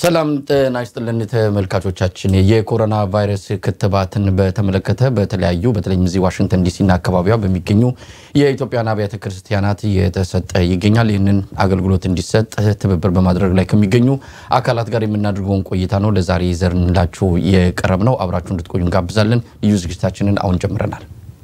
ሰላም ጤና ይስጥልን ተመልካቾቻችን። የኮሮና ቫይረስ ክትባትን በተመለከተ በተለያዩ በተለይም እዚህ ዋሽንግተን ዲሲና አካባቢዋ በሚገኙ የኢትዮጵያን አብያተ ክርስቲያናት እየተሰጠ ይገኛል። ይህንን አገልግሎት እንዲሰጥ ትብብር በማድረግ ላይ ከሚገኙ አካላት ጋር የምናደርገውን ቆይታ ነው ለዛሬ ይዘንላችሁ የቀረብ ነው። አብራችሁ እንድትቆዩ እንጋብዛለን። ልዩ ዝግጅታችንን አሁን ጀምረናል።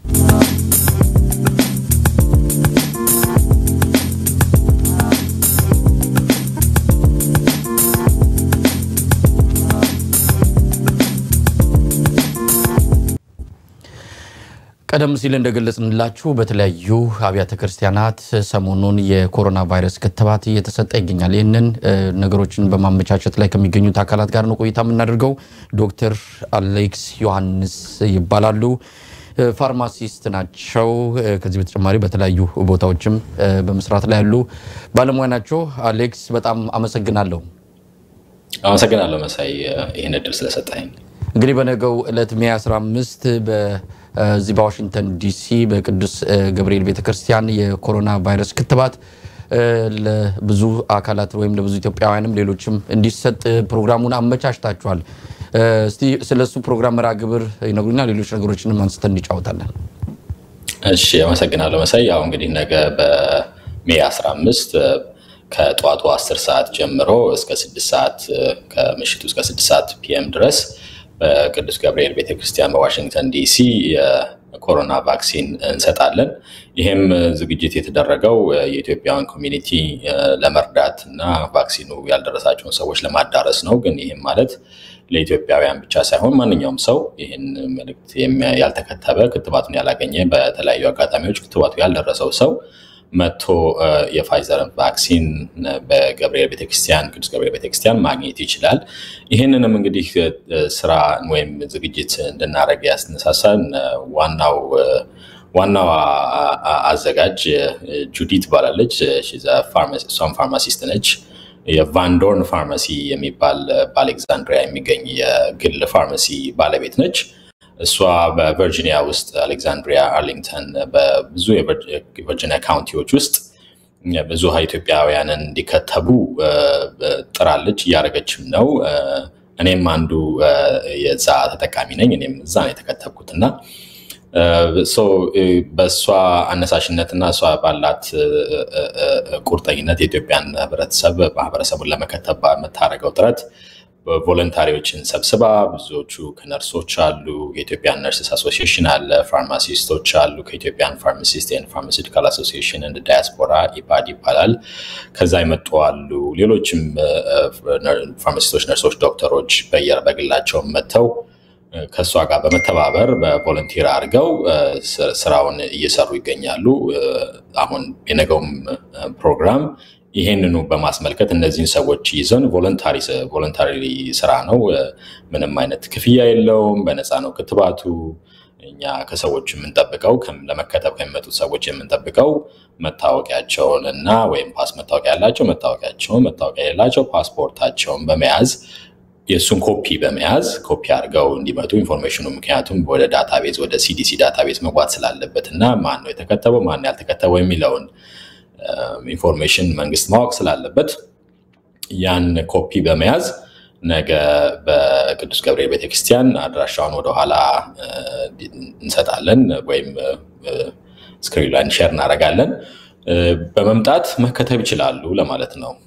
ቀደም ሲል እንደገለጽንላችሁ በተለያዩ አብያተ ክርስቲያናት ሰሞኑን የኮሮና ቫይረስ ክትባት እየተሰጠ ይገኛል። ይህንን ነገሮችን በማመቻቸት ላይ ከሚገኙት አካላት ጋር ነው ቆይታ የምናደርገው። ዶክተር አሌክስ ዮሐንስ ይባላሉ። ፋርማሲስት ናቸው። ከዚህ በተጨማሪ በተለያዩ ቦታዎችም በመስራት ላይ ያሉ ባለሙያ ናቸው። አሌክስ በጣም አመሰግናለሁ። አመሰግናለሁ መሳይ ይህን እድል ስለሰጠኝ። እንግዲህ በነገው ዕለት ሜይ 15 በዚህ በዋሽንግተን ዲሲ በቅዱስ ገብርኤል ቤተክርስቲያን የኮሮና ቫይረስ ክትባት ለብዙ አካላት ወይም ለብዙ ኢትዮጵያውያንም ሌሎችም እንዲሰጥ ፕሮግራሙን አመቻችታችኋል። እስቲ ስለሱ ፕሮግራም መርሃ ግብር ይነግሩና ሌሎች ነገሮችንም አንስተን እንጫወታለን። እሺ አመሰግናለሁ መሳይ። ያው እንግዲህ ነገ በሜይ 15 ከጠዋቱ 10 ሰዓት ጀምሮ እስከ 6 ሰዓት ከምሽቱ እስከ 6 ሰዓት ፒኤም ድረስ በቅዱስ ገብርኤል ቤተክርስቲያን በዋሽንግተን ዲሲ የኮሮና ቫክሲን እንሰጣለን። ይህም ዝግጅት የተደረገው የኢትዮጵያውያን ኮሚኒቲ ለመርዳት እና ቫክሲኑ ያልደረሳቸውን ሰዎች ለማዳረስ ነው። ግን ይህም ማለት ለኢትዮጵያውያን ብቻ ሳይሆን ማንኛውም ሰው ይህን መልእክት ያልተከተበ ክትባቱን ያላገኘ በተለያዩ አጋጣሚዎች ክትባቱ ያልደረሰው ሰው መጥቶ የፋይዘርን ቫክሲን በገብርኤል ቤተክርስቲያን ቅዱስ ገብርኤል ቤተክርስቲያን ማግኘት ይችላል። ይህንንም እንግዲህ ስራ ወይም ዝግጅት እንድናደርግ ያስነሳሳን ዋናው ዋናው አዘጋጅ ጁዲ ትባላለች። እሷም ፋርማሲስት ነች። የቫንዶርን ፋርማሲ የሚባል በአሌክዛንድሪያ የሚገኝ የግል ፋርማሲ ባለቤት ነች። እሷ በቨርጂኒያ ውስጥ አሌክዛንድሪያ፣ አርሊንግተን በብዙ የቨርጂኒያ ካውንቲዎች ውስጥ ብዙ ኢትዮጵያውያንን እንዲከተቡ ጥራለች፣ እያደረገችም ነው። እኔም አንዱ የዛ ተጠቃሚ ነኝ። እኔም እዛ ነው የተከተብኩት እና በእሷ አነሳሽነትና እሷ ባላት ቁርጠኝነት የኢትዮጵያን ህብረተሰብ ማህበረሰቡን ለመከተብ የምታደርገው ጥረት ቮለንታሪዎችን ሰብስባ ብዙዎቹ ከነርሶች አሉ፣ የኢትዮጵያን ነርስስ አሶሲሽን አለ፣ ፋርማሲስቶች አሉ፣ ከኢትዮጵያን ፋርማሲስት ኤንድ ፋርማሲውቲካል አሶሲሽን እንደ ዳያስፖራ ኢፓድ ይባላል። ከዛ የመጡ አሉ። ሌሎችም ፋርማሲስቶች፣ ነርሶች፣ ዶክተሮች በግላቸው መጥተው ከእሷ ጋር በመተባበር በቮለንቲር አድርገው ስራውን እየሰሩ ይገኛሉ። አሁን የነገውም ፕሮግራም ይሄንኑ በማስመልከት እነዚህን ሰዎች ይዘን ቮለንታሪ ስራ ነው። ምንም አይነት ክፍያ የለውም። በነፃ ነው ክትባቱ። እኛ ከሰዎች የምንጠብቀው ለመከተብ ከሚመጡት ሰዎች የምንጠብቀው መታወቂያቸውን እና ወይም ፓስ መታወቂያ ያላቸው መታወቂያቸውን፣ መታወቂያ የሌላቸው ፓስፖርታቸውን በመያዝ የእሱን ኮፒ በመያዝ ኮፒ አድርገው እንዲመጡ ኢንፎርሜሽኑ ምክንያቱም ወደ ዳታቤዝ ወደ ሲዲሲ ዳታቤዝ መግባት ስላለበት እና ማን ነው የተከተበው ማን ነው ያልተከተበው የሚለውን ኢንፎርሜሽን መንግስት ማወቅ ስላለበት ያን ኮፒ በመያዝ ነገ በቅዱስ ገብርኤል ቤተክርስቲያን አድራሻውን ወደኋላ እንሰጣለን ወይም ስክሪን ላይ ሼር እናደርጋለን። በመምጣት መከተብ ይችላሉ ለማለት ነው።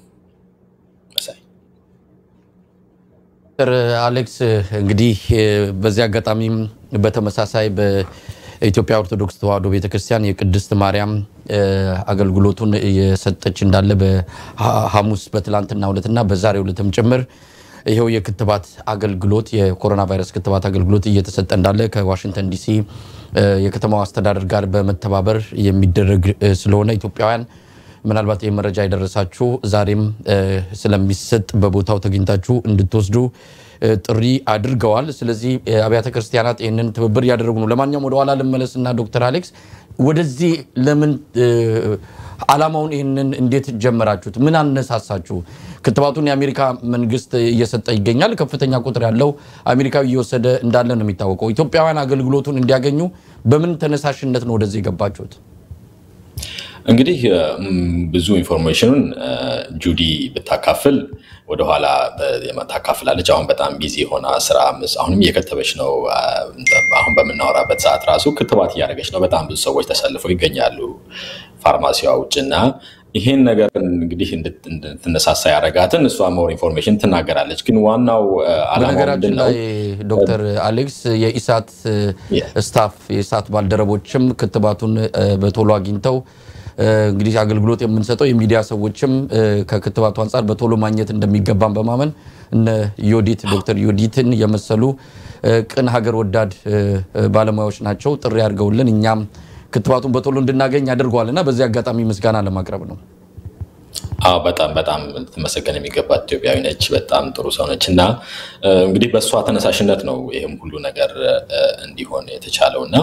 ዶክተር አሌክስ እንግዲህ በዚህ አጋጣሚም በተመሳሳይ በኢትዮጵያ ኦርቶዶክስ ተዋሕዶ ቤተክርስቲያን የቅድስት ማርያም አገልግሎቱን እየሰጠች እንዳለ በሐሙስ በትላንትና ዕለትና በዛሬው ዕለትም ጭምር ይኸው የክትባት አገልግሎት የኮሮና ቫይረስ ክትባት አገልግሎት እየተሰጠ እንዳለ ከዋሽንግተን ዲሲ የከተማው አስተዳደር ጋር በመተባበር የሚደረግ ስለሆነ ኢትዮጵያውያን ምናልባት ይህ መረጃ የደረሳችሁ ዛሬም ስለሚሰጥ በቦታው ተገኝታችሁ እንድትወስዱ ጥሪ አድርገዋል። ስለዚህ አብያተ ክርስቲያናት ይህንን ትብብር እያደረጉ ነው። ለማንኛውም ወደኋላ ልመለስና ዶክተር አሌክስ ወደዚህ ለምን አላማውን ይህንን እንዴት ጀመራችሁት? ምን አነሳሳችሁ? ክትባቱን የአሜሪካ መንግስት እየሰጠ ይገኛል። ከፍተኛ ቁጥር ያለው አሜሪካዊ እየወሰደ እንዳለ ነው የሚታወቀው። ኢትዮጵያውያን አገልግሎቱን እንዲያገኙ በምን ተነሳሽነት ነው ወደዚህ የገባችሁት? እንግዲህ ብዙ ኢንፎርሜሽኑን ጁዲ ብታካፍል ወደኋላ ታካፍላለች። አሁን በጣም ቢዚ የሆነ ስራ አሁንም እየከተበች ነው። አሁን በምናወራበት ሰዓት ራሱ ክትባት እያደረገች ነው። በጣም ብዙ ሰዎች ተሰልፈው ይገኛሉ ፋርማሲዋ ውጭ እና ይሄን ነገር እንግዲህ እንድትነሳሳ ያደረጋትን እሷ ሞር ኢንፎርሜሽን ትናገራለች። ግን ዋናው ዓላማው በነገራችን ምንድን ነው? ላይ ዶክተር አሌክስ የኢሳት ስታፍ የኢሳት ባልደረቦችም ክትባቱን በቶሎ አግኝተው እንግዲህ አገልግሎት የምንሰጠው የሚዲያ ሰዎችም ከክትባቱ አንጻር በቶሎ ማግኘት እንደሚገባን በማመን እነ ዮዲት ዶክተር ዮዲትን የመሰሉ ቅን ሀገር ወዳድ ባለሙያዎች ናቸው ጥሪ አድርገውልን እኛም ክትባቱን በቶሎ እንድናገኝ አድርገዋል እና በዚህ አጋጣሚ ምስጋና ለማቅረብ ነው። አዎ በጣም በጣም ልትመሰገን የሚገባት ኢትዮጵያዊ ነች። በጣም ጥሩ ሰው ነች እና እንግዲህ በእሷ ተነሳሽነት ነው ይህም ሁሉ ነገር እንዲሆን የተቻለው እና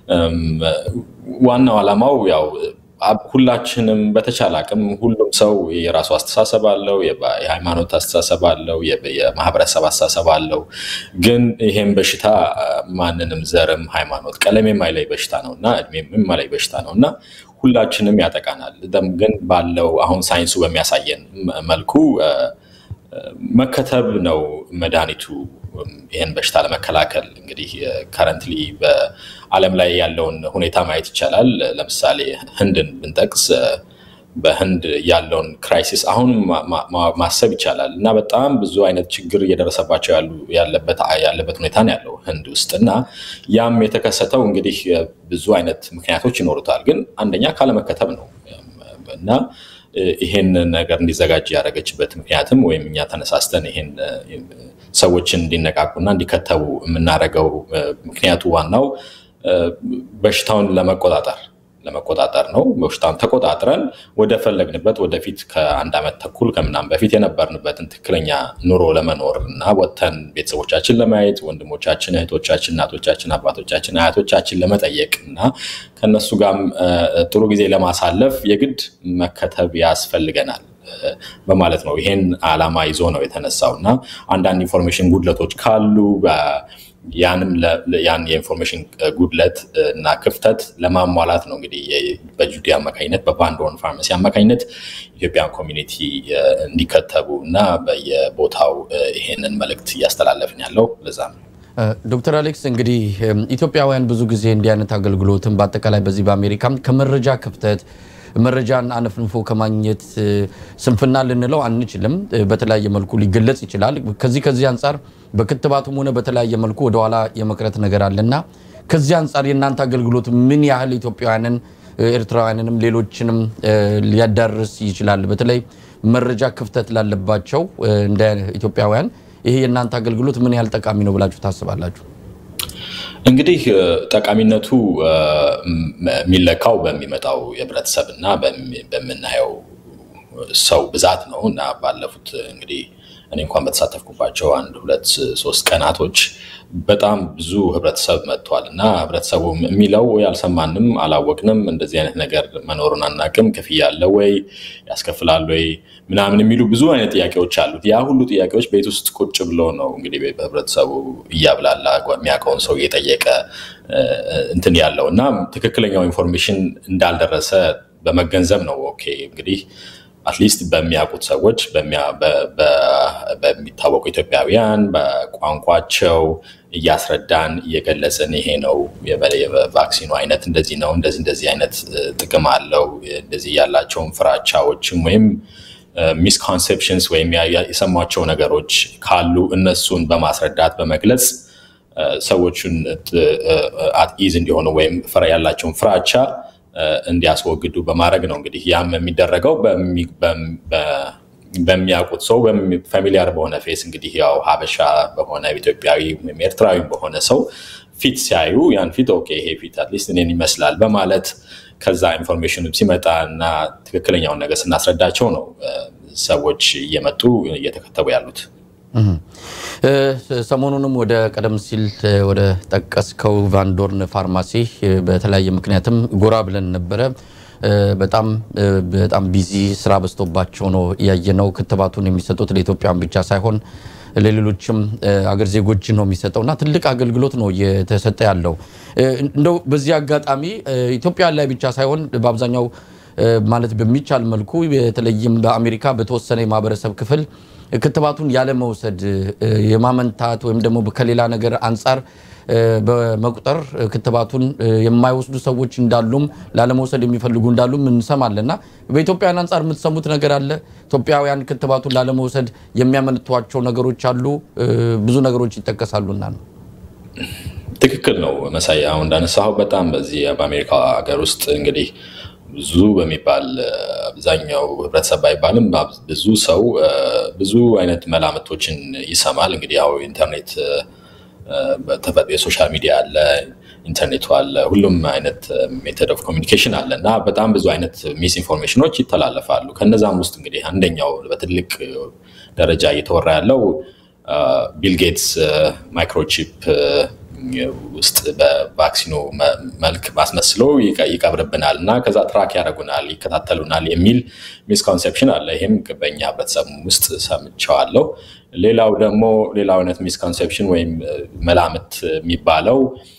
ዋናው ዓላማው ያው ሁላችንም በተቻለ አቅም ሁሉም ሰው የራሱ አስተሳሰብ አለው፣ የሃይማኖት አስተሳሰብ አለው፣ የማህበረሰብ አስተሳሰብ አለው። ግን ይሄም በሽታ ማንንም ዘርም፣ ሃይማኖት፣ ቀለም የማይለይ በሽታ ነው እና እድሜም የማይለይ በሽታ ነው እና ሁላችንም ያጠቃናል። ግን ባለው አሁን ሳይንሱ በሚያሳየን መልኩ መከተብ ነው መድኃኒቱ ይህን በሽታ ለመከላከል። እንግዲህ ከረንትሊ በዓለም ላይ ያለውን ሁኔታ ማየት ይቻላል። ለምሳሌ ህንድን ብንጠቅስ በህንድ ያለውን ክራይሲስ አሁን ማሰብ ይቻላል እና በጣም ብዙ አይነት ችግር እየደረሰባቸው ያለበት ሁኔታ ነው ያለው ህንድ ውስጥ እና ያም የተከሰተው እንግዲህ ብዙ አይነት ምክንያቶች ይኖሩታል። ግን አንደኛ ካለመከተብ ነው እና ይሄን ነገር እንዲዘጋጅ ያደረገችበት ምክንያትም ወይም እኛ ተነሳስተን ይሄን ሰዎችን እንዲነቃቁና እንዲከተቡ የምናደርገው ምክንያቱ ዋናው በሽታውን ለመቆጣጠር ለመቆጣጠር ነው። በሽታውን ተቆጣጥረን ወደ ፈለግንበት ወደፊት ከአንድ ዓመት ተኩል ከምናምን በፊት የነበርንበትን ትክክለኛ ኑሮ ለመኖር እና ወጥተን ቤተሰቦቻችን ለማየት ወንድሞቻችን፣ እህቶቻችን፣ እናቶቻችን፣ አባቶቻችን፣ አያቶቻችን ለመጠየቅ እና ከነሱ ጋርም ጥሩ ጊዜ ለማሳለፍ የግድ መከተብ ያስፈልገናል በማለት ነው። ይሄን ዓላማ ይዞ ነው የተነሳው እና አንዳንድ ኢንፎርሜሽን ጉድለቶች ካሉ ያንም ያን የኢንፎርሜሽን ጉድለት እና ክፍተት ለማሟላት ነው እንግዲህ በጁዲ አማካኝነት በባንዶን ፋርማሲ አማካኝነት ኢትዮጵያን ኮሚኒቲ እንዲከተቡ እና በየቦታው ይሄንን መልእክት እያስተላለፍን ያለው ለዛ ነው። ዶክተር አሌክስ እንግዲህ ኢትዮጵያውያን ብዙ ጊዜ እንዲህ አይነት አገልግሎትን በአጠቃላይ በዚህ በአሜሪካም ከመረጃ ክፍተት መረጃን አነፍንፎ ከማግኘት ስንፍና ልንለው አንችልም። በተለያየ መልኩ ሊገለጽ ይችላል። ከዚህ ከዚህ አንጻር በክትባቱም ሆነ በተለያየ መልኩ ወደኋላ የመቅረት ነገር አለና ከዚህ አንጻር የእናንተ አገልግሎት ምን ያህል ኢትዮጵያውያንን፣ ኤርትራውያንንም ሌሎችንም ሊያዳርስ ይችላል? በተለይ መረጃ ክፍተት ላለባቸው እንደ ኢትዮጵያውያን ይሄ የእናንተ አገልግሎት ምን ያህል ጠቃሚ ነው ብላችሁ ታስባላችሁ? እንግዲህ ጠቃሚነቱ የሚለካው በሚመጣው የህብረተሰብ እና በምናየው ሰው ብዛት ነው እና ባለፉት እንግዲህ እኔ እንኳን በተሳተፍኩባቸው አንድ ሁለት ሶስት ቀናቶች በጣም ብዙ ህብረተሰብ መጥቷል እና ህብረተሰቡ የሚለው ወይ አልሰማንም፣ አላወቅንም፣ እንደዚህ አይነት ነገር መኖሩን አናቅም፣ ክፍያ አለ ወይ ያስከፍላል ወይ ምናምን የሚሉ ብዙ አይነት ጥያቄዎች አሉት። ያ ሁሉ ጥያቄዎች ቤት ውስጥ ቁጭ ብሎ ነው እንግዲህ በህብረተሰቡ እያብላላ የሚያውቀውን ሰው እየጠየቀ እንትን ያለው እና ትክክለኛው ኢንፎርሜሽን እንዳልደረሰ በመገንዘብ ነው ኦኬ እንግዲህ አትሊስት በሚያውቁት ሰዎች በሚታወቁ ኢትዮጵያውያን በቋንቋቸው እያስረዳን እየገለጽን ይሄ ነው የቫክሲኑ አይነት እንደዚህ ነው፣ እንደዚህ እንደዚህ አይነት ጥቅም አለው፣ እንደዚህ ያላቸውን ፍራቻዎችም ወይም ሚስኮንሴፕሽንስ ወይም የሰሟቸው ነገሮች ካሉ እነሱን በማስረዳት በመግለጽ ሰዎቹን አትኢዝ እንዲሆኑ ወይም ያላቸውን ፍራቻ እንዲያስወግዱ በማድረግ ነው። እንግዲህ ያም የሚደረገው በሚያውቁት ሰው ፋሚሊያር በሆነ ፌስ እንግዲህ ያው ሀበሻ በሆነ ኢትዮጵያዊ ወይም ኤርትራዊ በሆነ ሰው ፊት ሲያዩ ያን ፊት ኦኬ ይሄ ፊት አትሊስት እኔን ይመስላል በማለት ከዛ ኢንፎርሜሽን ሲመጣ እና ትክክለኛውን ነገር ስናስረዳቸው ነው ሰዎች እየመጡ እየተከተቡ ያሉት። ሰሞኑንም ወደ ቀደም ሲል ወደ ጠቀስከው ቫንዶርን ፋርማሲ በተለያየ ምክንያትም ጎራ ብለን ነበረ። በጣም በጣም ቢዚ ስራ በዝቶባቸው ነው ያየነው። ክትባቱን የሚሰጡት ለኢትዮጵያን ብቻ ሳይሆን ለሌሎችም አገር ዜጎች ነው የሚሰጠው እና ትልቅ አገልግሎት ነው እየተሰጠ ያለው። እንደው በዚህ አጋጣሚ ኢትዮጵያ ላይ ብቻ ሳይሆን በአብዛኛው ማለት በሚቻል መልኩ በተለይም በአሜሪካ በተወሰነ የማህበረሰብ ክፍል ክትባቱን ያለመውሰድ የማመንታት ወይም ደግሞ ከሌላ ነገር አንጻር በመቁጠር ክትባቱን የማይወስዱ ሰዎች እንዳሉም ላለመውሰድ የሚፈልጉ እንዳሉም እንሰማለን እና በኢትዮጵያውያን አንጻር የምትሰሙት ነገር አለ? ኢትዮጵያውያን ክትባቱን ላለመውሰድ የሚያመንቷቸው ነገሮች አሉ። ብዙ ነገሮች ይጠቀሳሉና ነው። ትክክል ነው መሳይ። አሁን እንዳነሳው በጣም በዚህ በአሜሪካ ሀገር ውስጥ እንግዲህ ብዙ በሚባል አብዛኛው ህብረተሰብ ባይባልም ብዙ ሰው ብዙ አይነት መላምቶችን ይሰማል። እንግዲህ ያው ኢንተርኔት የሶሻል ሚዲያ አለ፣ ኢንተርኔቱ አለ፣ ሁሉም አይነት ሜተድ ኦፍ ኮሚኒኬሽን አለ እና በጣም ብዙ አይነት ሚስ ኢንፎርሜሽኖች ይተላለፋሉ። ከነዛም ውስጥ እንግዲህ አንደኛው በትልቅ ደረጃ እየተወራ ያለው ቢል ጌትስ ማይክሮቺፕ ውስጥ በቫክሲኑ መልክ ማስመስሎ ይቀብርብናል እና ከዛ ትራክ ያደርጉናል፣ ይከታተሉናል የሚል ሚስኮንሴፕሽን አለ። ይህም በኛ ህብረተሰብ ውስጥ ሰምቸዋለሁ። ሌላው ደግሞ ሌላው አይነት ሚስኮንሴፕሽን ወይም መላምት የሚባለው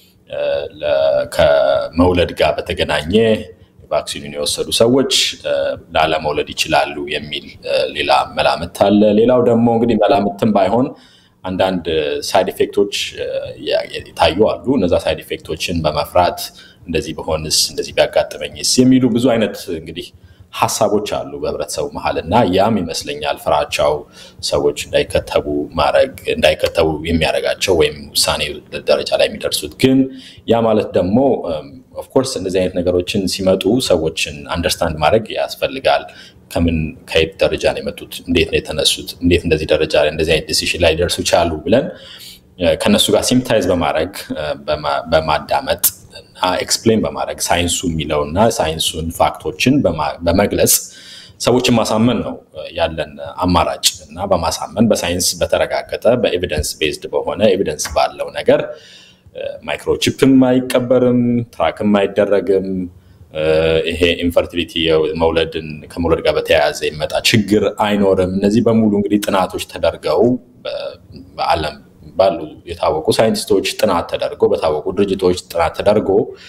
ከመውለድ ጋር በተገናኘ ቫክሲኑን የወሰዱ ሰዎች ላለመውለድ ይችላሉ የሚል ሌላ መላምት አለ። ሌላው ደግሞ እንግዲህ መላምትም ባይሆን አንዳንድ ሳይድ ኢፌክቶች ይታዩ አሉ። እነዛ ሳይድ ኢፌክቶችን በመፍራት እንደዚህ በሆንስ እንደዚህ ቢያጋጥመኝስ የሚሉ ብዙ አይነት እንግዲህ ሀሳቦች አሉ በህብረተሰቡ መሀል እና ያም ይመስለኛል ፍራቻው ሰዎች እንዳይከተቡ ማድረግ እንዳይከተቡ የሚያደርጋቸው ወይም ውሳኔ ደረጃ ላይ የሚደርሱት። ግን ያ ማለት ደግሞ ኦፍኮርስ እንደዚህ አይነት ነገሮችን ሲመጡ ሰዎችን አንደርስታንድ ማድረግ ያስፈልጋል። ከምን ከየት ደረጃ ነው የመጡት? እንዴት ነው የተነሱት? እንዴት እንደዚህ ደረጃ ላይ እንደዚህ አይነት ዲሲሽን ላይ ሊደርሱ ቻሉ ብለን ከነሱ ጋር ሲምታይዝ በማድረግ በማዳመጥ እና ኤክስፕሌን በማድረግ ሳይንሱ የሚለውና ሳይንሱን ፋክቶችን በመግለጽ ሰዎችን ማሳመን ነው ያለን አማራጭ እና በማሳመን በሳይንስ በተረጋገጠ በኤቪደንስ ቤዝድ በሆነ ኤቪደንስ ባለው ነገር ማይክሮቺፕም አይቀበርም፣ ትራክም አይደረግም። ይሄ ኢንፈርቲሊቲ መውለድን ከመውለድ ጋር በተያያዘ የሚመጣ ችግር አይኖርም። እነዚህ በሙሉ እንግዲህ ጥናቶች ተደርገው በዓለም ባሉ የታወቁ ሳይንቲስቶች ጥናት ተደርጎ በታወቁ ድርጅቶች ጥናት ተደርጎ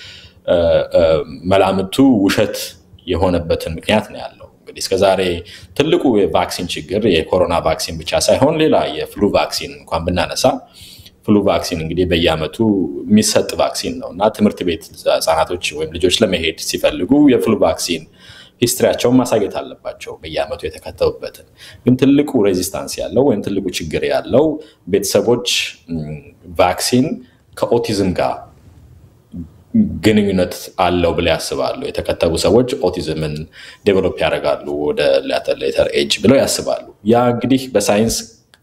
መላምቱ ውሸት የሆነበትን ምክንያት ነው ያለው። እንግዲህ እስከዛሬ ትልቁ የቫክሲን ችግር የኮሮና ቫክሲን ብቻ ሳይሆን ሌላ የፍሉ ቫክሲን እንኳን ብናነሳ ፍሉ ቫክሲን እንግዲህ በየዓመቱ የሚሰጥ ቫክሲን ነው እና ትምህርት ቤት ህጻናቶች ወይም ልጆች ለመሄድ ሲፈልጉ የፍሉ ቫክሲን ሂስትሪያቸውን ማሳየት አለባቸው በየዓመቱ የተከተቡበትን። ግን ትልቁ ሬዚስታንስ ያለው ወይም ትልቁ ችግር ያለው ቤተሰቦች ቫክሲን ከኦቲዝም ጋር ግንኙነት አለው ብለው ያስባሉ። የተከተቡ ሰዎች ኦቲዝምን ዴቨሎፕ ያደርጋሉ ወደ ሌተር ኤጅ ብለው ያስባሉ። ያ እንግዲህ በሳይንስ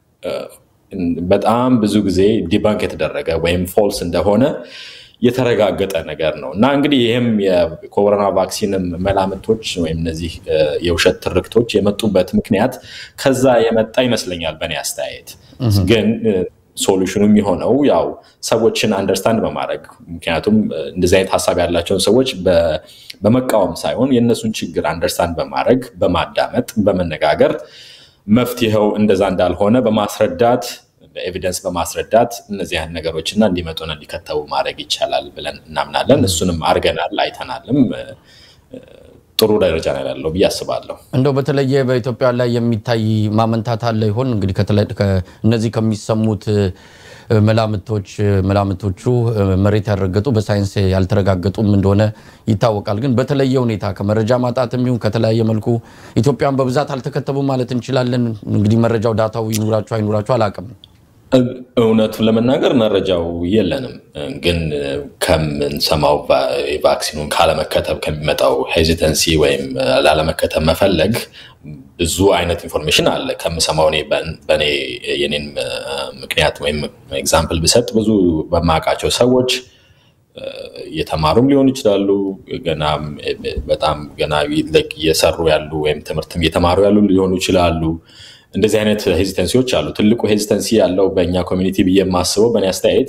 በጣም ብዙ ጊዜ ዲባንክ የተደረገ ወይም ፎልስ እንደሆነ የተረጋገጠ ነገር ነው እና እንግዲህ ይህም የኮሮና ቫክሲንም መላምቶች ወይም እነዚህ የውሸት ትርክቶች የመጡበት ምክንያት ከዛ የመጣ ይመስለኛል በእኔ አስተያየት። ግን ሶሉሽኑ የሚሆነው ያው ሰዎችን አንደርስታንድ በማድረግ ምክንያቱም እንደዚህ አይነት ሀሳብ ያላቸውን ሰዎች በመቃወም ሳይሆን የእነሱን ችግር አንደርስታንድ በማድረግ በማዳመጥ በመነጋገር መፍትሄው እንደዛ እንዳልሆነ በማስረዳት በኤቪደንስ በማስረዳት እነዚህ አይነት ነገሮችና እንዲመጡና እንዲከተቡ ማድረግ ይቻላል ብለን እናምናለን። እሱንም አድርገናል፣ አይተናልም። ጥሩ ደረጃ ላይ ያለው ብዬ አስባለሁ። እንደው በተለየ በኢትዮጵያ ላይ የሚታይ ማመንታት አለ ይሆን? እንግዲህ እነዚህ ከሚሰሙት መላምቶች መላምቶቹ መሬት ያልረገጡ በሳይንስ ያልተረጋገጡም እንደሆነ ይታወቃል። ግን በተለየ ሁኔታ ከመረጃ ማጣትም ይሁን ከተለያየ መልኩ ኢትዮጵያን በብዛት አልተከተቡም ማለት እንችላለን። እንግዲህ መረጃው ዳታው ይኑራችሁ አይኑራችሁ አላውቅም። እውነቱን ለመናገር መረጃው የለንም። ግን ከምንሰማው ቫክሲኑን ካለመከተብ ከሚመጣው ሄዚተንሲ ወይም ላለመከተብ መፈለግ ብዙ አይነት ኢንፎርሜሽን አለ። ከምሰማው እኔ በእኔ የኔን ምክንያት ወይም ኤግዛምፕል ብሰጥ ብዙ በማውቃቸው ሰዎች እየተማሩም ሊሆኑ ይችላሉ። ገና በጣም ገና እየሰሩ ያሉ ወይም ትምህርትም እየተማሩ ያሉ ሊሆኑ ይችላሉ። እንደዚህ አይነት ሄዚተንሲዎች አሉ። ትልቁ ሄዚተንሲ ያለው በእኛ ኮሚኒቲ ብዬ የማስበው በእኔ አስተያየት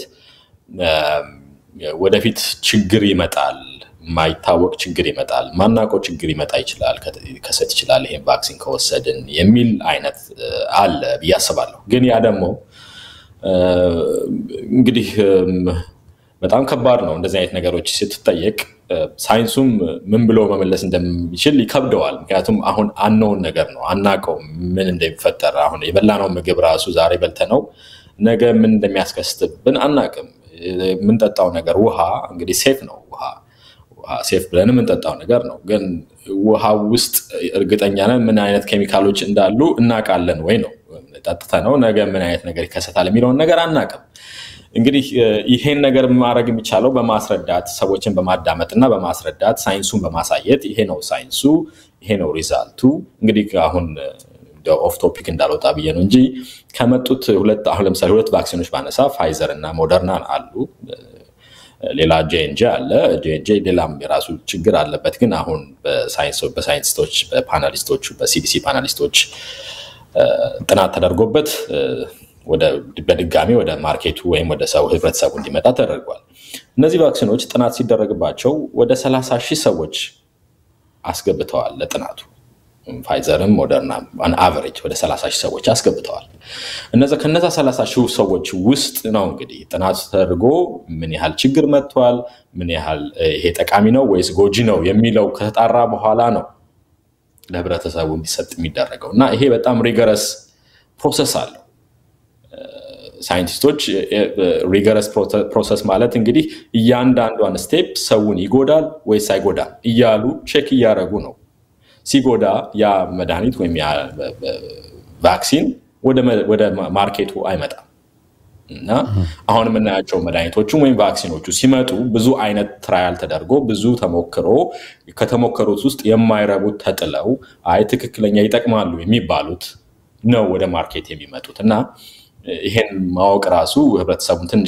ወደፊት ችግር ይመጣል፣ የማይታወቅ ችግር ይመጣል፣ ማናውቀው ችግር ይመጣ ይችላል፣ ከሰት ይችላል ይሄን ቫክሲን ከወሰድን የሚል አይነት አለ ብዬ አስባለሁ። ግን ያ ደግሞ እንግዲህ በጣም ከባድ ነው። እንደዚህ አይነት ነገሮች ስትጠየቅ ሳይንሱም ምን ብሎ መመለስ እንደሚችል ይከብደዋል። ምክንያቱም አሁን አነውን ነገር ነው፣ አናውቀውም ምን እንደሚፈጠር። አሁን የበላነው ምግብ ራሱ ዛሬ በልተነው ነገ ምን እንደሚያስከስትብን አናውቅም። የምንጠጣው ነገር ውሃ እንግዲህ ሴፍ ነው። ውሃ ሴፍ ብለን የምንጠጣው ነገር ነው። ግን ውሃ ውስጥ እርግጠኛ ነን ምን አይነት ኬሚካሎች እንዳሉ እናውቃለን ወይ ነው። ጠጥተነው ነገ ምን አይነት ነገር ይከሰታል የሚለውን ነገር አናውቅም። እንግዲህ ይሄን ነገር ማድረግ የሚቻለው በማስረዳት ሰዎችን በማዳመጥ እና በማስረዳት ሳይንሱን በማሳየት ይሄ ነው ሳይንሱ፣ ይሄ ነው ሪዛልቱ። እንግዲህ አሁን ኦፍ ቶፒክ እንዳልወጣ ብዬ ነው እንጂ ከመጡት ሁለት አሁን ለምሳሌ ሁለት ቫክሲኖች ባነሳ ፋይዘር እና ሞደርና አሉ። ሌላ ጄንጄ አለ። ጄንጄ ሌላም የራሱ ችግር አለበት። ግን አሁን በሳይንቲስቶች በፓናሊስቶቹ በሲዲሲ ፓናሊስቶች ጥናት ተደርጎበት በድጋሚ ወደ ማርኬቱ ወይም ወደ ሰው ህብረተሰቡ እንዲመጣ ተደርጓል። እነዚህ ቫክሲኖች ጥናት ሲደረግባቸው ወደ 30 ሺህ ሰዎች አስገብተዋል ለጥናቱ። ፋይዘርም ሞደርና አቨሬጅ ወደ 30 ሺህ ሰዎች አስገብተዋል። ከነዛ 30 ሺህ ሰዎች ውስጥ ነው እንግዲህ ጥናቱ ተደርጎ ምን ያህል ችግር መጥቷል፣ ምን ያህል ይሄ ጠቃሚ ነው ወይስ ጎጂ ነው የሚለው ከተጣራ በኋላ ነው ለህብረተሰቡ እንዲሰጥ የሚደረገው እና ይሄ በጣም ሪገረስ ፕሮሰስ አለው። ሳይንቲስቶች ሪገረስ ፕሮሰስ ማለት እንግዲህ እያንዳንዷን ስቴፕ ሰውን ይጎዳል ወይስ አይጎዳም እያሉ ቼክ እያደረጉ ነው። ሲጎዳ ያ መድኃኒት ወይም ያ ቫክሲን ወደ ማርኬቱ አይመጣም እና አሁን የምናያቸው መድኃኒቶቹም ወይም ቫክሲኖቹ ሲመጡ ብዙ አይነት ትራያል ተደርጎ ብዙ ተሞክሮ ከተሞከሩት ውስጥ የማይረቡት ተጥለው አይ ትክክለኛ ይጠቅማሉ የሚባሉት ነው ወደ ማርኬት የሚመጡት እና ይሄን ማወቅ ራሱ ህብረተሰቡን ትንሽ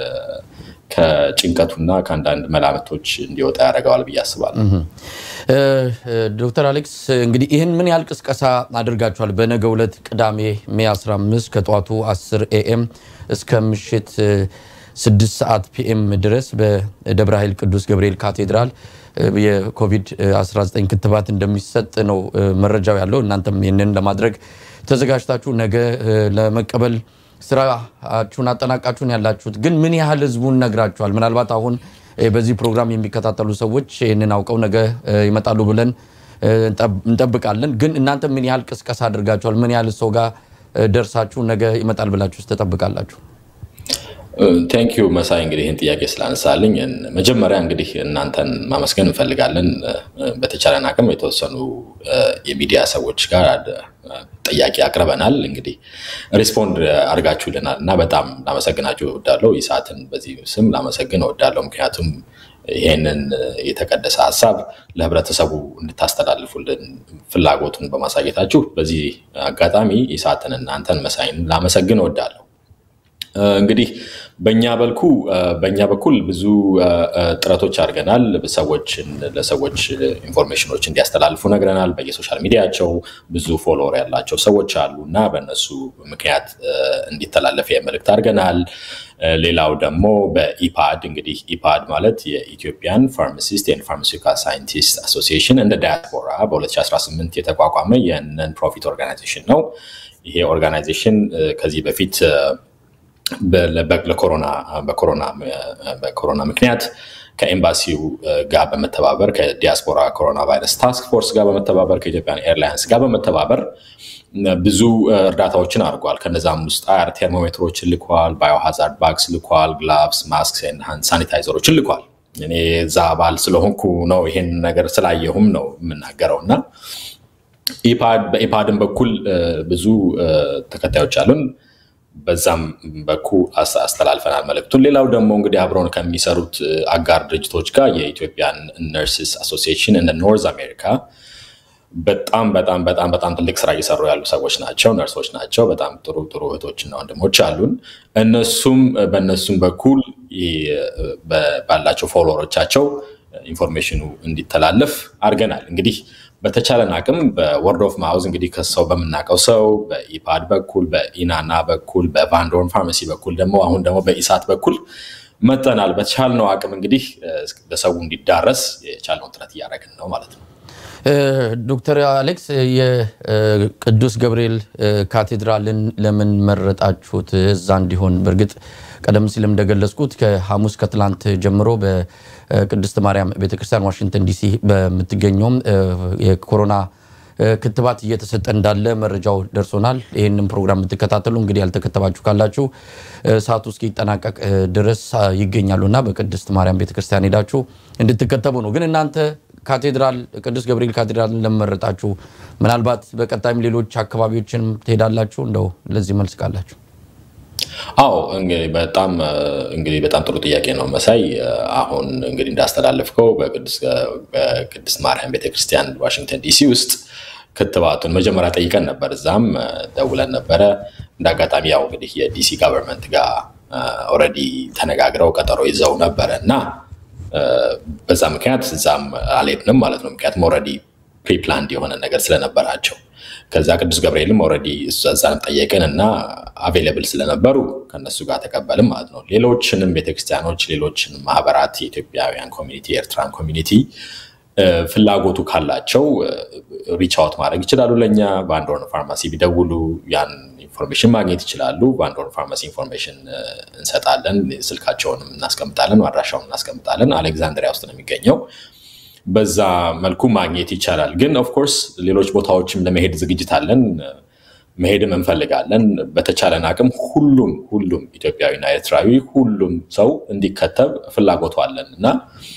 ከጭንቀቱና ከአንዳንድ መላምቶች እንዲወጣ ያደርገዋል ብዬ አስባለሁ። ዶክተር አሌክስ እንግዲህ ይህን ምን ያህል ቅስቀሳ አድርጋችኋል? በነገ ዕለት ቅዳሜ ሜ 15 ከጠዋቱ 10 ኤኤም እስከ ምሽት 6 ሰዓት ፒኤም ድረስ በደብረ ኃይል ቅዱስ ገብርኤል ካቴድራል የኮቪድ-19 ክትባት እንደሚሰጥ ነው መረጃው ያለው። እናንተም ይህንን ለማድረግ ተዘጋጅታችሁ ነገ ለመቀበል ስራችሁን አጠናቃችሁን ያላችሁት ግን ምን ያህል ህዝቡን ነግራችኋል? ምናልባት አሁን በዚህ ፕሮግራም የሚከታተሉ ሰዎች ይህንን አውቀው ነገ ይመጣሉ ብለን እንጠብቃለን። ግን እናንተ ምን ያህል ቅስቀሳ አድርጋችኋል? ምን ያህል ሰው ጋር ደርሳችሁ ነገ ይመጣል ብላችሁ ትጠብቃላችሁ? ቴንኪዩ መሳይ እንግዲህ ይህን ጥያቄ ስላነሳልኝ መጀመሪያ እንግዲህ እናንተን ማመስገን እንፈልጋለን። በተቻለን አቅም የተወሰኑ የሚዲያ ሰዎች ጋር ጥያቄ አቅርበናል። እንግዲህ ሪስፖንድ አድርጋችሁልናል እና በጣም ላመሰግናችሁ እወዳለሁ። ይሳትን በዚህ ስም ላመሰግን እወዳለሁ። ምክንያቱም ይሄንን የተቀደሰ ሀሳብ ለህብረተሰቡ እንድታስተላልፉልን ፍላጎቱን በማሳየታችሁ በዚህ አጋጣሚ ይሳትን እናንተን መሳይን ላመሰግን እወዳለሁ። እንግዲህ በእኛ በልኩ በእኛ በኩል ብዙ ጥረቶች አድርገናል። ሰዎችን ለሰዎች ኢንፎርሜሽኖች እንዲያስተላልፉ ነግረናል። በየሶሻል ሚዲያቸው ብዙ ፎሎወር ያላቸው ሰዎች አሉ እና በእነሱ ምክንያት እንዲተላለፍ መልእክት አድርገናል። ሌላው ደግሞ በኢፓድ እንግዲህ ኢፓድ ማለት የኢትዮጵያን ፋርማሲስት ኤንድ ፋርማሲውቲካል ሳይንቲስት አሶሲዬሽን እንደ ዳያስፖራ በ2018 የተቋቋመ የነን ፕሮፊት ኦርጋናይዜሽን ነው። ይሄ ኦርጋናይዜሽን ከዚህ በፊት በኮሮና ምክንያት ከኤምባሲው ጋር በመተባበር ከዲያስፖራ ኮሮና ቫይረስ ታስክ ፎርስ ጋር በመተባበር ከኢትዮጵያን ኤርላይንስ ጋር በመተባበር ብዙ እርዳታዎችን አድርጓል። ከነዛም ውስጥ አር ቴርሞሜትሮችን ልኳል፣ ባዮሃዛርድ ባግስ ልኳል፣ ግላቭስ፣ ማስክ፣ ሳኒታይዘሮችን ልኳል። እኔ እዛ አባል ስለሆንኩ ነው ይሄን ነገር ስላየሁም ነው የምናገረው እና በኢፓድን በኩል ብዙ ተከታዮች አሉን። በዛም በኩል አስተላልፈናል መልእክቱን። ሌላው ደግሞ እንግዲህ አብረውን ከሚሰሩት አጋር ድርጅቶች ጋር የኢትዮጵያን ነርስስ አሶሲዬሽን እንደ ኖርዝ አሜሪካ በጣም በጣም በጣም በጣም ትልቅ ስራ እየሰሩ ያሉ ሰዎች ናቸው፣ ነርሶች ናቸው። በጣም ጥሩ ጥሩ እህቶችና ወንድሞች አሉን። እነሱም በእነሱም በኩል ባላቸው ፎሎወሮቻቸው ኢንፎርሜሽኑ እንዲተላለፍ አድርገናል። እንግዲህ በተቻለን አቅም በወርድ ኦፍ ማውዝ እንግዲህ ከሰው በምናውቀው ሰው በኢፓድ በኩል በኢናና በኩል በቫንዶርን ፋርማሲ በኩል ደግሞ አሁን ደግሞ በኢሳት በኩል መጠናል። በተቻልነው አቅም እንግዲህ ለሰው እንዲዳረስ የቻልነውን ጥረት እያደረግን ነው ማለት ነው። ዶክተር አሌክስ የቅዱስ ገብርኤል ካቴድራልን ለምን መረጣችሁት እዛ እንዲሆን? በእርግጥ ቀደም ሲልም እንደገለጽኩት ከሐሙስ ከትላንት ጀምሮ በቅድስት ማርያም ቤተክርስቲያን ዋሽንግተን ዲሲ በምትገኘውም የኮሮና ክትባት እየተሰጠ እንዳለ መረጃው ደርሶናል። ይህንም ፕሮግራም የምትከታተሉ እንግዲህ ያልተከተባችሁ ካላችሁ ሰዓቱ እስኪጠናቀቅ ድረስ ይገኛሉና በቅድስት ማርያም ቤተክርስቲያን ሄዳችሁ እንድትከተቡ ነው። ግን እናንተ ካቴድራል ቅዱስ ገብርኤል ካቴድራልን ለመረጣችሁ ምናልባት በቀጣይም ሌሎች አካባቢዎችንም ትሄዳላችሁ? እንደው ለዚህ መልስ ካላችሁ። አዎ እንግዲህ በጣም እንግዲህ በጣም ጥሩ ጥያቄ ነው መሳይ። አሁን እንግዲህ እንዳስተላለፍከው በቅድስት ማርያም ቤተክርስቲያን ዋሽንግተን ዲሲ ውስጥ ክትባቱን መጀመሪያ ጠይቀን ነበር። እዛም ደውለን ነበረ። እንደ አጋጣሚ ያው እንግዲህ የዲሲ ጋቨርንመንት ጋር ኦልሬዲ ተነጋግረው ቀጠሮ ይዘው ነበረ እና በዛ ምክንያት እዛም አልሄድንም ማለት ነው። ምክንያቱም ኦልሬዲ ፕሪፕላንድ የሆነ ነገር ስለነበራቸው ከዛ ቅዱስ ገብርኤልም ኦልሬዲ እዛንም ጠየቅን እና አቬይለብል ስለነበሩ ከነሱ ጋር ተቀበልም ማለት ነው። ሌሎችንም ቤተክርስቲያኖች፣ ሌሎችንም ማህበራት የኢትዮጵያውያን ኮሚኒቲ፣ የኤርትራን ኮሚኒቲ ፍላጎቱ ካላቸው ሪች አውት ማድረግ ይችላሉ። ለእኛ በአንድ ወርን ፋርማሲ ቢደውሉ ያን ኢንፎርሜሽን ማግኘት ይችላሉ። በአንድ ወርን ፋርማሲ ኢንፎርሜሽን እንሰጣለን። ስልካቸውንም እናስቀምጣለን፣ አድራሻውን እናስቀምጣለን። አሌክዛንድሪያ ውስጥ ነው የሚገኘው። በዛ መልኩ ማግኘት ይቻላል። ግን ኦፍኮርስ ሌሎች ቦታዎችም ለመሄድ ዝግጅት አለን፣ መሄድም እንፈልጋለን። በተቻለን አቅም ሁሉም ሁሉም ኢትዮጵያዊና ኤርትራዊ ሁሉም ሰው እንዲከተብ ፍላጎቱ አለን እና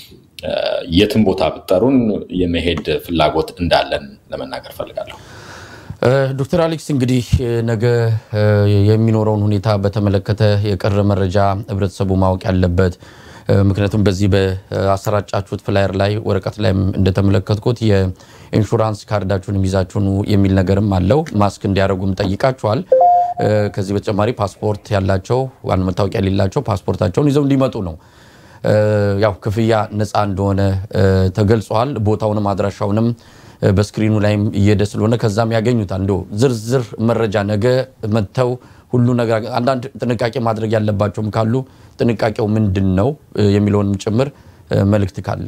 የትም ቦታ ብጠሩን የመሄድ ፍላጎት እንዳለን ለመናገር ፈልጋለሁ። ዶክተር አሌክስ እንግዲህ ነገ የሚኖረውን ሁኔታ በተመለከተ የቀረ መረጃ ህብረተሰቡ ማወቅ ያለበት ምክንያቱም በዚህ በአሰራጫችሁት ፍላየር ላይ ወረቀት ላይ እንደተመለከትኩት የኢንሹራንስ ካርዳችሁን ይዛችሁን የሚል ነገርም አለው። ማስክ እንዲያደርጉም ጠይቃችኋል። ከዚህ በተጨማሪ ፓስፖርት ያላቸው ዋና መታወቂያ የሌላቸው ፓስፖርታቸውን ይዘው እንዲመጡ ነው። ያው ክፍያ ነፃ እንደሆነ ተገልጿል። ቦታውንም አድራሻውንም በስክሪኑ ላይም እየሄደ ስለሆነ ከዛም ያገኙታል። እንደ ዝርዝር መረጃ ነገ መጥተው ሁሉ ነገር አንዳንድ ጥንቃቄ ማድረግ ያለባቸውም ካሉ ጥንቃቄው ምንድን ነው የሚለውንም ጭምር መልእክት ካለ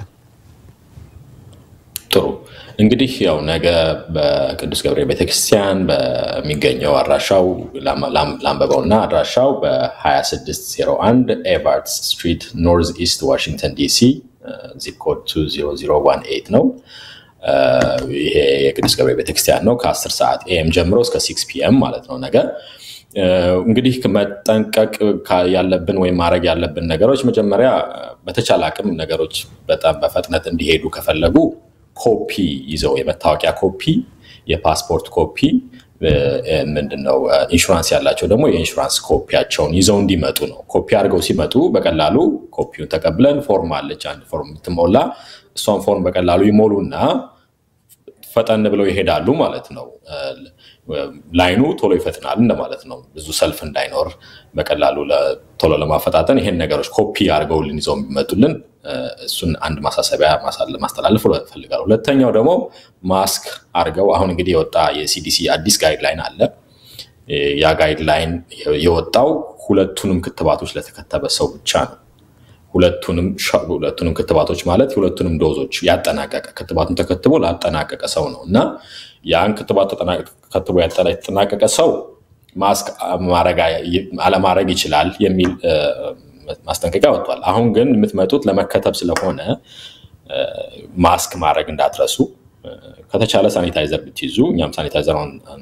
ጥሩ እንግዲህ ያው ነገ በቅዱስ ገብርኤል ቤተክርስቲያን በሚገኘው አድራሻው ላንበበውና አድራሻው በ2601 ኤቫርትስ ስትሪት ኖርዝ ኢስት ዋሽንግተን ዲሲ ዚፕ ኮድ 20018 ነው። ይሄ የቅዱስ ገብርኤል ቤተክርስቲያን ነው። ከ10 ሰዓት ኤኤም ጀምሮ እስከ 6 ፒኤም ማለት ነው ነገ እንግዲህ መጠንቀቅ ያለብን ወይም ማድረግ ያለብን ነገሮች መጀመሪያ በተቻለ አቅም ነገሮች በጣም በፍጥነት እንዲሄዱ ከፈለጉ ኮፒ ይዘው የመታወቂያ ኮፒ፣ የፓስፖርት ኮፒ ምንድነው ኢንሹራንስ ያላቸው ደግሞ የኢንሹራንስ ኮፒያቸውን ይዘው እንዲመጡ ነው። ኮፒ አድርገው ሲመጡ በቀላሉ ኮፒውን ተቀብለን ፎርም አለች አንድ ፎርም የምትሞላ እሷን ፎርም በቀላሉ ይሞሉና ፈጠን ብለው ይሄዳሉ ማለት ነው። ላይኑ ቶሎ ይፈጥናል እንደማለት ነው። ብዙ ሰልፍ እንዳይኖር በቀላሉ ቶሎ ለማፈጣጠን ይሄን ነገሮች ኮፒ አድርገውልን ይዘው የሚመጡልን እሱን አንድ ማሳሰቢያ ማስተላለፍ እፈልጋለሁ። ሁለተኛው ደግሞ ማስክ አድርገው አሁን እንግዲህ የወጣ የሲዲሲ አዲስ ጋይድላይን አለ። ያ ጋይድላይን የወጣው ሁለቱንም ክትባቶች ለተከተበ ሰው ብቻ ነው። ሁለቱንም ክትባቶች ማለት ሁለቱንም ዶዞች ያጠናቀቀ ክትባቱን ተከትቦ ላጠናቀቀ ሰው ነው እና ያን ክትባት ከትቦ ያጠናቀቀ ሰው ማስክ አለማድረግ ይችላል የሚል ማስጠንቀቂያ ወጥቷል። አሁን ግን የምትመጡት ለመከተብ ስለሆነ ማስክ ማድረግ እንዳትረሱ። ከተቻለ ሳኒታይዘር ብትይዙ እኛም ሳኒታይዘር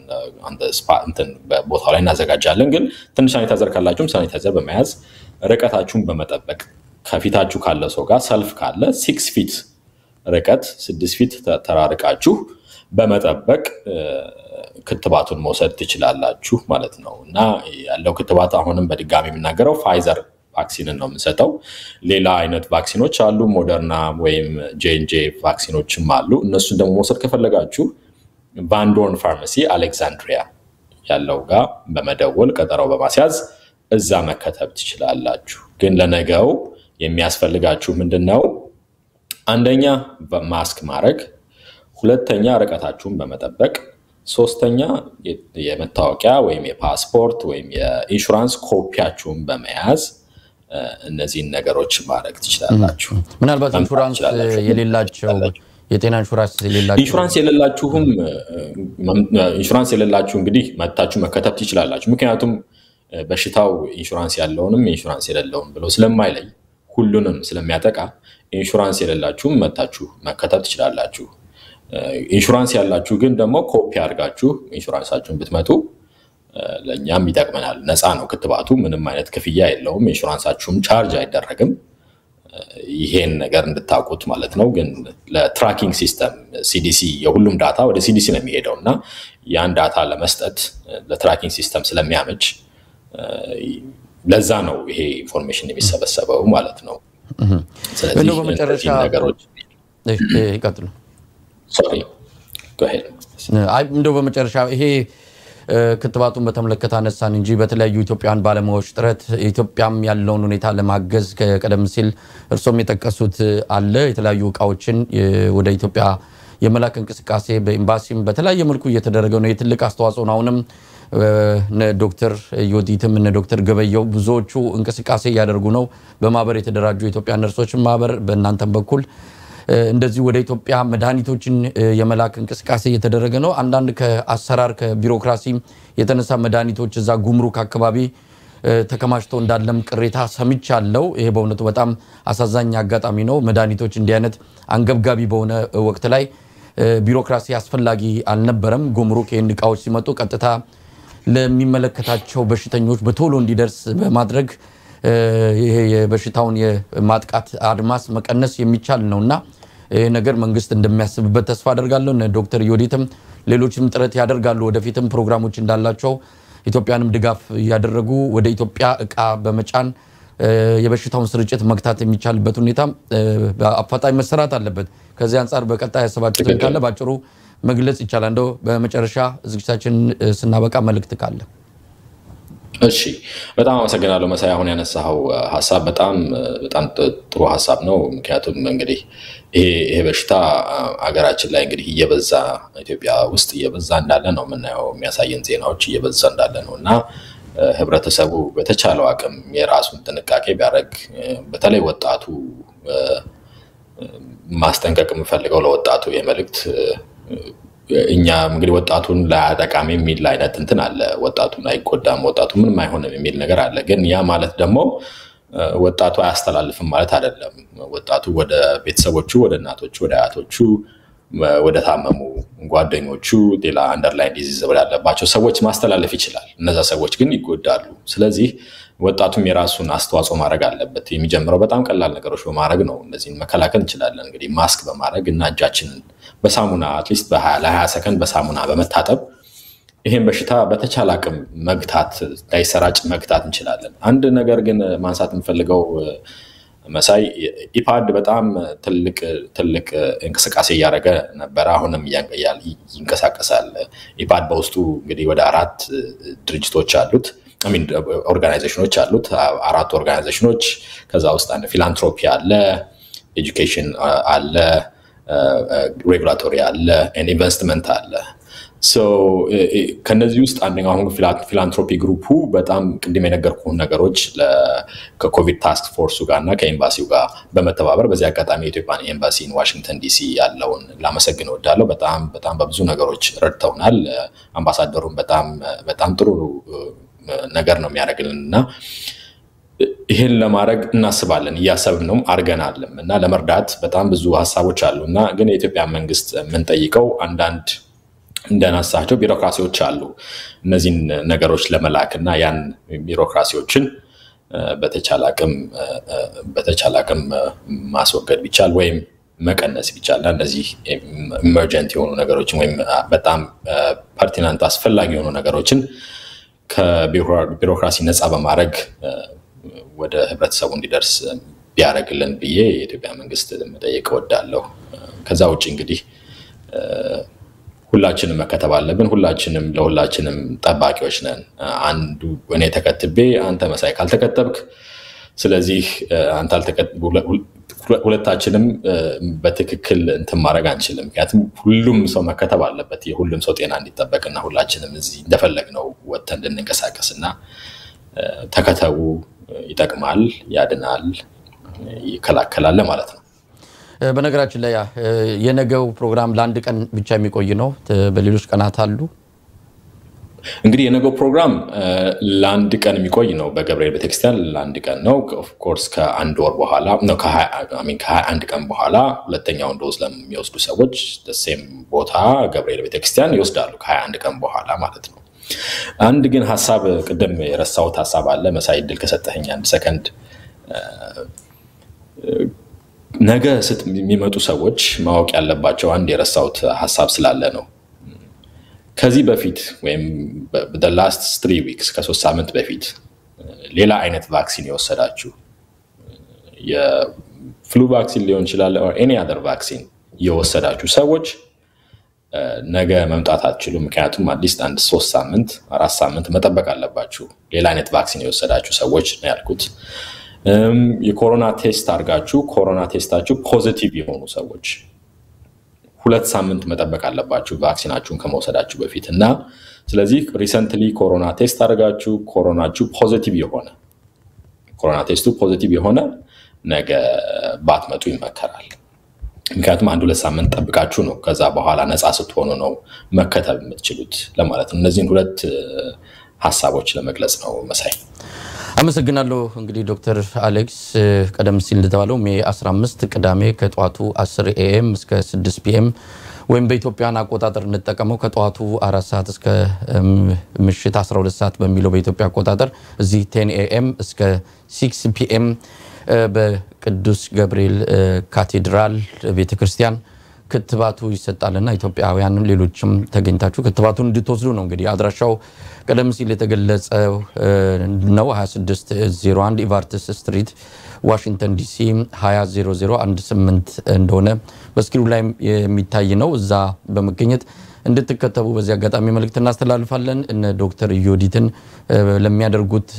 ቦታው ላይ እናዘጋጃለን። ግን ትንሽ ሳኒታይዘር ካላችሁም ሳኒታይዘር በመያዝ ርቀታችሁን በመጠበቅ ከፊታችሁ ካለ ሰው ጋር ሰልፍ ካለ ሲክስ ፊት ርቀት ስድስት ፊት ተራርቃችሁ በመጠበቅ ክትባቱን መውሰድ ትችላላችሁ ማለት ነው እና ያለው ክትባት አሁንም በድጋሚ የምናገረው ፋይዘር ቫክሲንን ነው የምንሰጠው። ሌላ አይነት ቫክሲኖች አሉ፣ ሞደርና ወይም ጄንጄ ቫክሲኖችም አሉ። እነሱን ደግሞ መውሰድ ከፈለጋችሁ ቫንዶርን ፋርማሲ አሌክዛንድሪያ ያለው ጋር በመደወል ቀጠሮ በማስያዝ እዛ መከተብ ትችላላችሁ። ግን ለነገው የሚያስፈልጋችሁ ምንድን ነው? አንደኛ ማስክ ማድረግ፣ ሁለተኛ ርቀታችሁን በመጠበቅ፣ ሶስተኛ የመታወቂያ ወይም የፓስፖርት ወይም የኢንሹራንስ ኮፒያችሁን በመያዝ እነዚህን ነገሮች ማድረግ ትችላላችሁ። ምናልባት ኢንሹራንስ የሌላቸው የጤና ኢንሹራንስ የሌላቸው ኢንሹራንስ የሌላችሁም ኢንሹራንስ የሌላችሁ እንግዲህ መታችሁ መከተብ ትችላላችሁ። ምክንያቱም በሽታው ኢንሹራንስ ያለውንም ኢንሹራንስ የሌለውም ብሎ ስለማይለይ ሁሉንም ስለሚያጠቃ ኢንሹራንስ የሌላችሁም መታችሁ መከተብ ትችላላችሁ። ኢንሹራንስ ያላችሁ ግን ደግሞ ኮፒ አድርጋችሁ ኢንሹራንሳችሁን ብትመጡ ለእኛም ይጠቅመናል። ነፃ ነው ክትባቱ፣ ምንም አይነት ክፍያ የለውም። ኢንሹራንሳችሁም ቻርጅ አይደረግም። ይሄን ነገር እንድታውቁት ማለት ነው። ግን ለትራኪንግ ሲስተም ሲዲሲ የሁሉም ዳታ ወደ ሲዲሲ ነው የሚሄደው እና ያን ዳታ ለመስጠት ለትራኪንግ ሲስተም ስለሚያመች ለዛ ነው ይሄ ኢንፎርሜሽን የሚሰበሰበው ማለት ነው። ስለዚህ እንደው በመጨረሻ እነዚህን ነገሮች ይቀጥሉ። ሶሪ go ahead። አይ እንደው በመጨረሻ ይሄ ክትባቱን በተመለከተ አነሳን እንጂ በተለያዩ ኢትዮጵያውያን ባለሙያዎች ጥረት ኢትዮጵያም ያለውን ሁኔታ ለማገዝ ቀደም ሲል እርሶም የጠቀሱት አለ የተለያዩ እቃዎችን ወደ ኢትዮጵያ የመላክ እንቅስቃሴ በኤምባሲም በተለያየ መልኩ እየተደረገ ነው። የትልቅ አስተዋጽኦ ነው። አሁንም እነ ዶክተር ዮዲትም እነ ዶክተር ገበየው ብዙዎቹ እንቅስቃሴ እያደረጉ ነው። በማህበር የተደራጁ የኢትዮጵያ ነርሶችን ማህበር በእናንተም በኩል እንደዚህ ወደ ኢትዮጵያ መድኃኒቶችን የመላክ እንቅስቃሴ እየተደረገ ነው። አንዳንድ ከአሰራር ከቢሮክራሲ የተነሳ መድኃኒቶች እዛ ጉምሩክ አካባቢ ተከማችተው እንዳለም ቅሬታ ሰምቻለሁ። ይሄ በእውነቱ በጣም አሳዛኝ አጋጣሚ ነው። መድኃኒቶች እንዲህ አይነት አንገብጋቢ በሆነ ወቅት ላይ ቢሮክራሲ አስፈላጊ አልነበረም። ጉምሩክ ይህን እቃዎች ሲመጡ ቀጥታ ለሚመለከታቸው በሽተኞች በቶሎ እንዲደርስ በማድረግ ይሄ የበሽታውን የማጥቃት አድማስ መቀነስ የሚቻል ነውና ይህ ነገር መንግስት እንደሚያስብበት ተስፋ አደርጋለሁ። እነ ዶክተር ዮዲትም ሌሎችም ጥረት ያደርጋሉ። ወደፊትም ፕሮግራሞች እንዳላቸው ኢትዮጵያንም ድጋፍ እያደረጉ ወደ ኢትዮጵያ እቃ በመጫን የበሽታውን ስርጭት መግታት የሚቻልበት ሁኔታ በአፋጣኝ መሰራት አለበት። ከዚህ አንጻር በቀጣይ ያሰባችሁትን ካለ በአጭሩ መግለጽ ይቻላል። እንደው በመጨረሻ ዝግጅታችን ስናበቃ መልእክት ካለ እሺ በጣም አመሰግናለሁ መሳይ። አሁን ያነሳኸው ሀሳብ በጣም በጣም ጥሩ ሀሳብ ነው። ምክንያቱም እንግዲህ ይሄ በሽታ ሀገራችን ላይ እንግዲህ እየበዛ ኢትዮጵያ ውስጥ እየበዛ እንዳለ ነው የምናየው፣ የሚያሳየን ዜናዎች እየበዛ እንዳለ ነው እና ህብረተሰቡ በተቻለው አቅም የራሱን ጥንቃቄ ቢያደርግ በተለይ ወጣቱ ማስጠንቀቅ የምፈልገው ለወጣቱ የመልእክት እኛ እንግዲህ ወጣቱን ላያጠቃም የሚል አይነት እንትን አለ። ወጣቱን አይጎዳም፣ ወጣቱ ምንም አይሆንም የሚል ነገር አለ። ግን ያ ማለት ደግሞ ወጣቱ አያስተላልፍም ማለት አይደለም። ወጣቱ ወደ ቤተሰቦቹ፣ ወደ እናቶቹ፣ ወደ አያቶቹ፣ ወደ ታመሙ ጓደኞቹ፣ ሌላ አንደርላይን ዲዚዝ ወዳለባቸው ሰዎች ማስተላለፍ ይችላል። እነዛ ሰዎች ግን ይጎዳሉ። ስለዚህ ወጣቱም የራሱን አስተዋጽኦ ማድረግ አለበት። የሚጀምረው በጣም ቀላል ነገሮች በማድረግ ነው። እነዚህን መከላከል እንችላለን። እንግዲህ ማስክ በማድረግ እና እጃችንን በሳሙና አትሊስት ለ20 ሰከንድ በሳሙና በመታጠብ ይህን በሽታ በተቻለ አቅም መግታት እንዳይሰራጭ መግታት እንችላለን። አንድ ነገር ግን ማንሳት የምፈልገው መሳይ ኢፓድ በጣም ትልቅ ትልቅ እንቅስቃሴ እያደረገ ነበረ። አሁንም ይንቀሳቀሳል። ኢፓድ በውስጡ እንግዲህ ወደ አራት ድርጅቶች አሉት ኦርጋናይዜሽኖች አሉት። አራት ኦርጋናይዜሽኖች ከዛ ውስጥ አንድ ፊላንትሮፒ አለ፣ ኤጁኬሽን አለ፣ ሬጉላቶሪ አለ፣ ኢንቨስትመንት አለ። ከነዚህ ውስጥ አንደኛው አሁን ፊላንትሮፒ ግሩፑ በጣም ቅድም የነገርኩህን ነገሮች ከኮቪድ ታስክ ፎርሱ ጋር እና ከኤምባሲው ጋር በመተባበር በዚህ አጋጣሚ የኢትዮጵያን ኤምባሲን ዋሽንግተን ዲሲ ያለውን ላመሰግን እወዳለሁ። በጣም በጣም በብዙ ነገሮች ረድተውናል። አምባሳደሩም በጣም በጣም ጥሩ ነገር ነው የሚያደርግልን እና ይህን ለማድረግ እናስባለን እያሰብን ነው አድርገናልም እና ለመርዳት በጣም ብዙ ሀሳቦች አሉ እና ግን የኢትዮጵያ መንግስት የምንጠይቀው አንዳንድ እንደናሳቸው ቢሮክራሲዎች አሉ። እነዚህን ነገሮች ለመላክ እና ያን ቢሮክራሲዎችን በተቻለ አቅም ማስወገድ ቢቻል ወይም መቀነስ ቢቻል እና እነዚህ ኢመርጀንት የሆኑ ነገሮችን ወይም በጣም ፐርቲናንት አስፈላጊ የሆኑ ነገሮችን ከቢሮክራሲ ነፃ በማድረግ ወደ ህብረተሰቡ እንዲደርስ ቢያደርግልን ብዬ የኢትዮጵያ መንግስት መጠየቅ እወዳለሁ። ከዛ ውጭ እንግዲህ ሁላችንም መከተብ አለብን። ሁላችንም ለሁላችንም ጠባቂዎች ነን። አንዱ እኔ ተከትቤ አንተ መሳይ ካልተከተብክ፣ ስለዚህ አንተ ሁለታችንም በትክክል እንትን ማድረግ አንችልም። ምክንያቱም ሁሉም ሰው መከተብ አለበት የሁሉም ሰው ጤና እንዲጠበቅና ሁላችንም እዚህ እንደፈለግነው ወጥተን እንድንንቀሳቀስ እና ተከተቡ፣ ይጠቅማል፣ ያድናል፣ ይከላከላል ማለት ነው። በነገራችን ላይ የነገው ፕሮግራም ለአንድ ቀን ብቻ የሚቆይ ነው። በሌሎች ቀናት አሉ። እንግዲህ የነገው ፕሮግራም ለአንድ ቀን የሚቆይ ነው። በገብርኤል ቤተክርስቲያን ለአንድ ቀን ነው። ኦፍኮርስ ከአንድ ወር በኋላ ከሀያ አንድ ቀን በኋላ ሁለተኛውን ዶዝ ለሚወስዱ ሰዎች ሴም ቦታ ገብርኤል ቤተክርስቲያን ይወስዳሉ። ከሀያ አንድ ቀን በኋላ ማለት ነው። አንድ ግን ሀሳብ ቅድም የረሳሁት ሀሳብ አለ። መሳይ እድል ከሰጠኸኝ አንድ ሰከንድ ነገ የሚመጡ ሰዎች ማወቅ ያለባቸው አንድ የረሳሁት ሀሳብ ስላለ ነው። ከዚህ በፊት ወይም ላስት ትሪ ዊክስ ከሶስት ሳምንት በፊት ሌላ አይነት ቫክሲን የወሰዳችሁ የፍሉ ቫክሲን ሊሆን ይችላል፣ ኤኒ አደር ቫክሲን የወሰዳችሁ ሰዎች ነገ መምጣት አትችሉም። ምክንያቱም አትሊስት አንድ ሶስት ሳምንት አራት ሳምንት መጠበቅ አለባችሁ። ሌላ አይነት ቫክሲን የወሰዳችሁ ሰዎች ነው ያልኩት። የኮሮና ቴስት አድርጋችሁ ኮሮና ቴስታችሁ ፖዚቲቭ የሆኑ ሰዎች ሁለት ሳምንት መጠበቅ አለባችሁ ቫክሲናችሁን ከመውሰዳችሁ በፊት እና ስለዚህ ሪሰንትሊ ኮሮና ቴስት አድርጋችሁ ኮሮናችሁ ፖዚቲቭ የሆነ ኮሮና ቴስቱ ፖዚቲቭ የሆነ ነገ ባትመጡ ይመከራል። ምክንያቱም አንድ ሁለት ሳምንት ጠብቃችሁ ነው ከዛ በኋላ ነፃ ስትሆኑ ነው መከተብ የምትችሉት ለማለት ነው። እነዚህን ሁለት ሀሳቦች ለመግለጽ ነው መሳይ። አመሰግናለሁ። እንግዲህ ዶክተር አሌክስ ቀደም ሲል እንደተባለው ሜ 15 ቅዳሜ ከጠዋቱ 10 ኤኤም እስከ 6 ፒኤም ወይም በኢትዮጵያን አቆጣጠር እንጠቀመው ከጠዋቱ አራት ሰዓት እስከ ምሽት 12 ሰዓት በሚለው በኢትዮጵያ አቆጣጠር እዚህ ቴን ኤኤም እስከ 6 ፒኤም በቅዱስ ገብርኤል ካቴድራል ቤተክርስቲያን ክትባቱ ይሰጣልና ኢትዮጵያውያንም ሌሎችም ተገኝታችሁ ክትባቱን እንድትወስዱ ነው። እንግዲህ አድራሻው ቀደም ሲል የተገለጸ ነው። 2601 ኢቫርትስ ስትሪት ዋሽንግተን ዲሲ 200018 እንደሆነ በስክሪኑ ላይ የሚታይ ነው። እዛ በመገኘት እንድትከተቡ በዚህ አጋጣሚ መልእክት እናስተላልፋለን። እነ ዶክተር ዮዲትን ለሚያደርጉት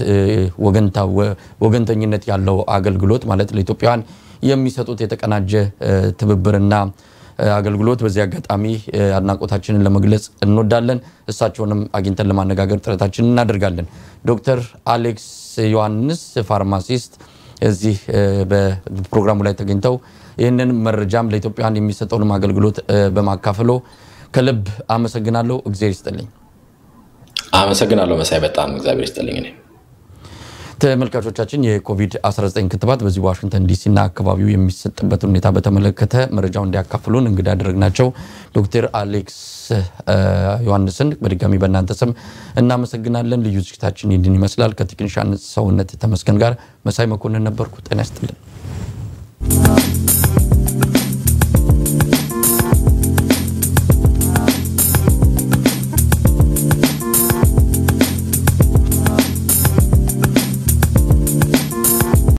ወገንተኝነት ያለው አገልግሎት ማለት ለኢትዮጵያውያን የሚሰጡት የተቀናጀ ትብብርና አገልግሎት በዚህ አጋጣሚ አድናቆታችንን ለመግለጽ እንወዳለን። እሳቸውንም አግኝተን ለማነጋገር ጥረታችንን እናደርጋለን። ዶክተር አሌክስ ዮሐንስ ፋርማሲስት እዚህ በፕሮግራሙ ላይ ተገኝተው ይህንን መረጃም ለኢትዮጵያውያን የሚሰጠውንም አገልግሎት በማካፈሎ ከልብ አመሰግናለሁ። እግዚአብሔር ይስጥልኝ። አመሰግናለሁ መሳይ፣ በጣም እግዚአብሔር ይስጥልኝ። እኔ ተመልካቾቻችን የኮቪድ-19 ክትባት በዚህ ዋሽንግተን ዲሲና አካባቢው የሚሰጥበትን ሁኔታ በተመለከተ መረጃው እንዲያካፍሉን እንግዳ ያደረግናቸው ዶክተር አሌክስ ዮሐንስን በድጋሚ በእናንተ ስም እናመሰግናለን። ልዩ ዝግጅታችን ይህን ይመስላል። ከቴክኒሻን ሰውነት ተመስገን ጋር መሳይ መኮንን ነበርኩ። ጤና ይስጥልን።